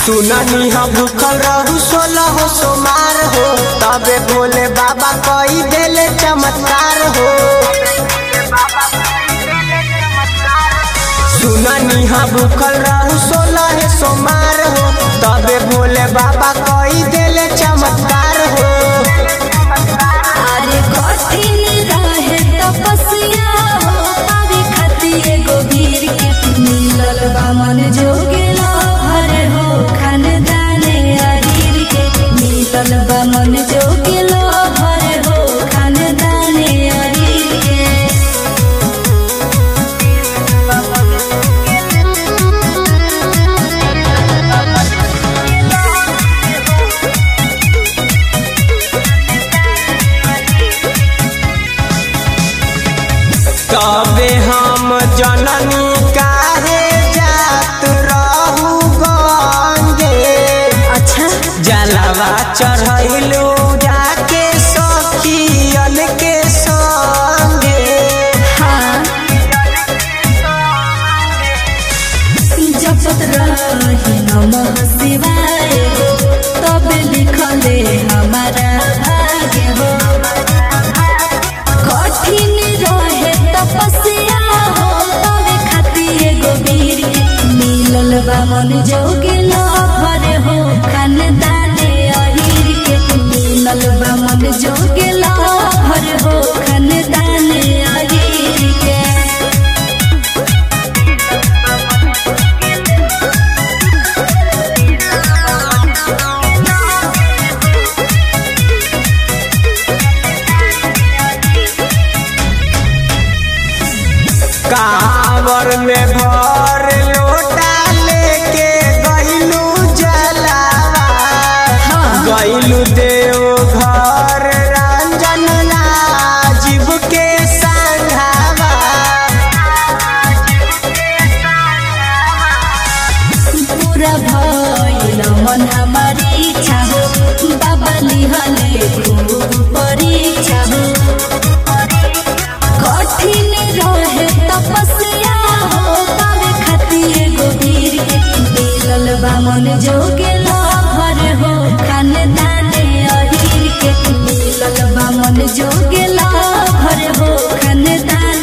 सुननी हम भूखल रहू सोलह हो सोमार हो तबे भोले बाबा कई देले चमत्कार हो सुननी हम भूखल रहू सोलह है सोमार हो तबे भोले बाबा कई देले चमत्कार हो अरे कठिन रहे तपस्या हो पावे खातिर एगो वीर के मिलल बा मन जोगेला भर हो खानदाने अहीर के मिलल बा मन जोगेला भर हो खानदाने अहीर के तबे हम जननी काहे जात रहू गंगे अच्छा जलवा चढ़ैलू जाके सखियन के संगे हाँ जपत रही नमः शिवाय हो तब लिखले हमारा भाग्य हो कठिन रहे तपस्या हो तब खातिर एगो वीर के मिलल बा मन जोगिल भर हो खानदाने अहीर के मिलल बा मन जोगिल भर हो खानदाने अहीर के कांवर में भर लोटा लेके गइलू जलावा गइलू देव घर रंजन राजीव के संघावा पूरा भइल मन हमारी इच्छा हो बाबा लिहले खूब परीक्षा हो कठिन रहे तपस्या हो पावे खातिर एगो वीर के मिलल बा मन जोगेल भर हो खानदाने अहीर के मिलल बा मन जोगेल भर हो खानदाने